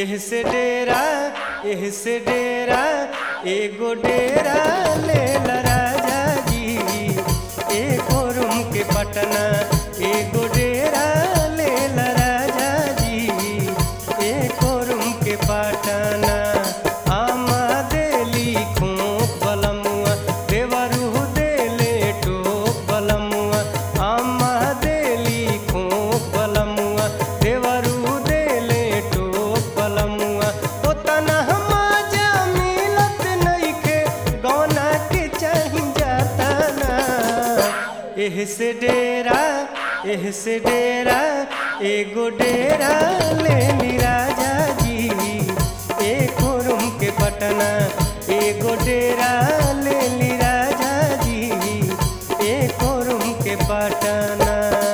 एह से डेरा एह से डेरा एगो डेरा ले ला राजा जी एको रूम के पटना एगो डेरा ले ला राजा जी एको रूम के पटना आमा देली खोप बलमुआ देवरू देले टोप बलमुआ आमा देली खोप बलमुआ देवरू देले टोप बलमुआ ओतना हमाजा मिलत नइखे गौना के चाही जाता ना एह से डेरा एह से डेरा एगो डेरा ले ली राजा जी एको रूम के पटना एगो डेरा ले ली राजा जी एको रूम के पटना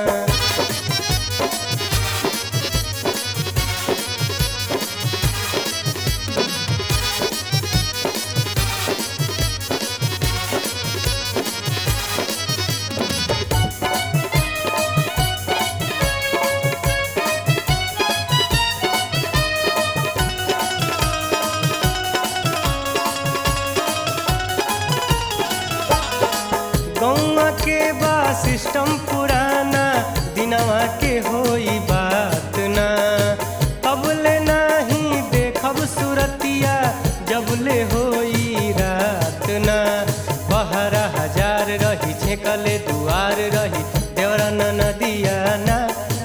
गौवा के बा सिस्टम पुराना दिनवा के होई बात ना तबले नाही देखब सुरतिया जबले होई रात ना बहरा हजार रही छेकले दुआर रही देवरा न नदिया ना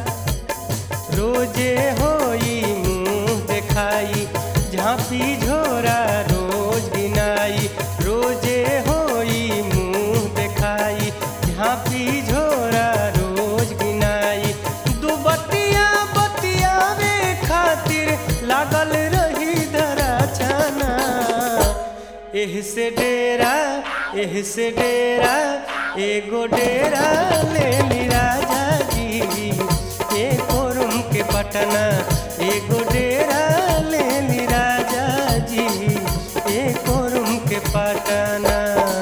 रोजे होई मुंह देखाई झांपी झोरा रोज गिनाई रोजे होई मुंह देखाई झांपी झोरा रोज गिनाई दू बतिया बतियावे खातिर लागल रही धरा छाना एह से डेरा एह से डेरा एगो डेरा ले ली राजा जी एको रूम के पटना एगो डेरा ले ली राजा जी एको रूम के पटना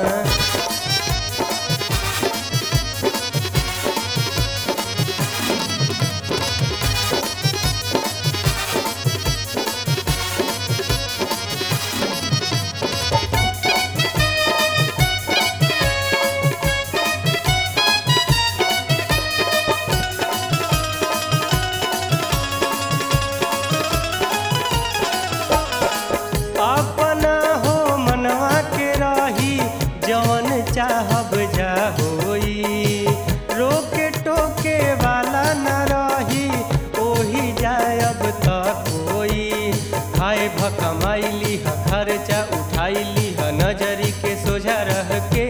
अपना हो मनवा के रही जवन चाहब जा होई रोके टोके वाला न रही ओही जायब त कोई खाए भकमाइली ह खर्चा उठाइली ह नजरी के सोझा रह के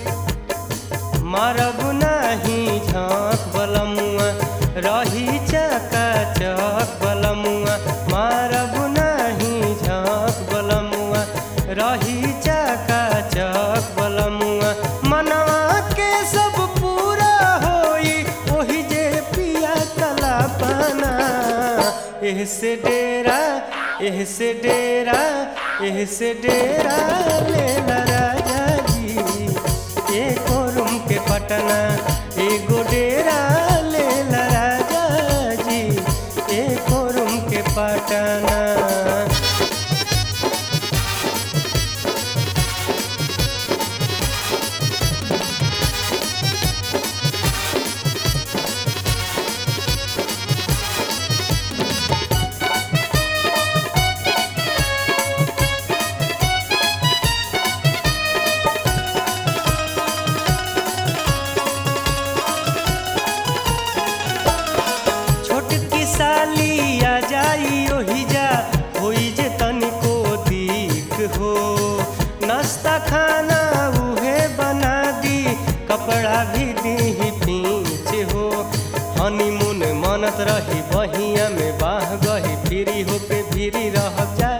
मारब नाही झाँक बलमुआ रही चका चक बलमुआ मारब नाही झाँक बलमुआ रही चका चक बलमुआ मनवा के सब पूरा होई ओही जे पिया कला पाना एह से डेरा एह से डेरा एह से डेरा ले ला राजा जी एको रूम के पटना एगो डेरा ले ला राजा जी एको रूम के पटना छोटकी साली आ जाई ओही जा होई जे तनिको दीक हो नाश्ता खाना उहे बना दी कपड़ा भी दी पीछ हो हनीमून मनत रही बहिया में बाह गही फिरी होके फिरी रह जा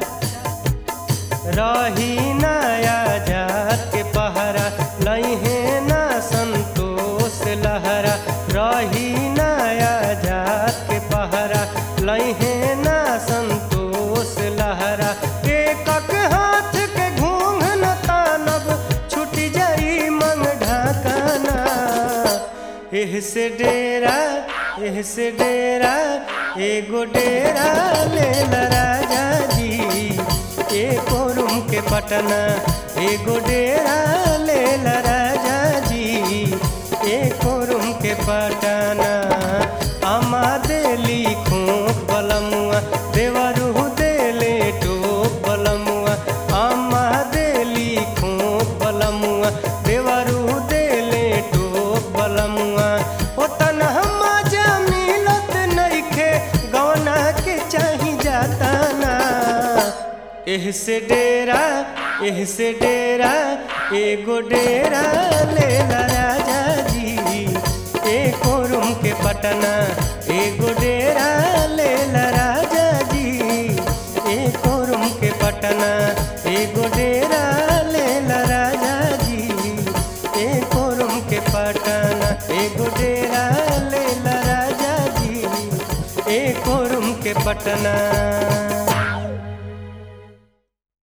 रही नया जात के पहरा लहे ना संतोष लहरा रही नया जात के पहरा लहे ना संतोष लहरा एकक हाथ के घूंघ न तानब छूट जाई मंग ढाकना एह से डेरा एह से डेरा एगो डेरा ले ला राजा जी एको रूम के पटना एगो डेरा ले ला राजा जी एको रूम के पटना अमा देली खोप बलमुआ देवरू देले टोप बलमुआ अमा देली खोप बलमुआ देवरू देले टोप बलमुआ ओ तनहा मजा मिलत नइखे गौना के चाही जाता ना एह से डेरा एह से डेरा एगो डेरा ले ला राजा जी एको रूम के पटना एगो डेरा ले ला राजा जी एको रूम के पटना एगो डेरा ले ला राजा जी एको रूम के पटना एगो डेरा ले ला राजा जी एको रूम के पटना